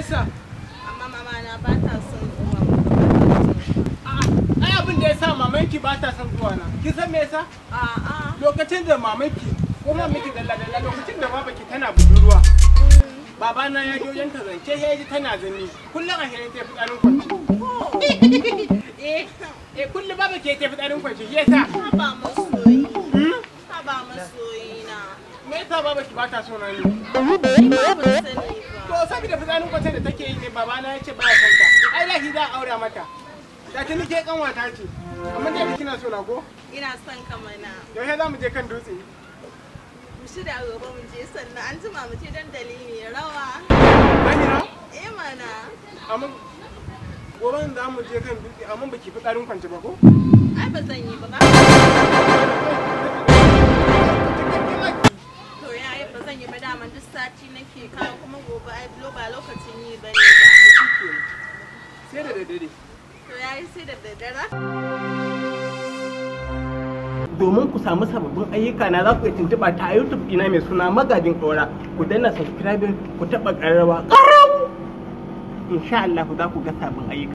yasa amma mama na ba ta son zuwa ai abin da yasa mamanki ba ta son zuwa na kin san me yasa a'a lokacin da mamanki ko mamanki dalla dalla lokacin da babaki tana budurwa babana ya je wajen ta zance ya ji tana zanni kullum a hirin ta fitsarin kwanci eh eh kullum baba ke ta fitsarin kwanci shi yasa haba masoyi hmm? haba masoyi na me yasa baba ki ba ta so na ni ni ba ban sani to ba saboda fitsarin kwancin da take yi ne babana ya ce ba ya son ta ai lahi za a aura mata da ta nike kanwata ce amma dai kina so na ko ina son ka mana yaushe za mu je kan dutse mu shirya gobe mu je sannan an jima mu je dandali mai rawa Zahira eh mana amma gobe za mu je kan dutse amma baki fitsarin kwance ba ko ai ba zan yi ba ba to ya yi ba zan yi ba daman duk sati nake kawo kuma gobe ai ba lokacin yi ba ne ba sai da daddare to ya yi sai da daddare domin ku samu sababbin ayyuka na za ku iya tuntuɓa ta YouTube ina mai suna magajin ɗora ku danna subscribe ku taɓa ƙararrawa ƙarau insha Allah za ku ga sabbin ayyuka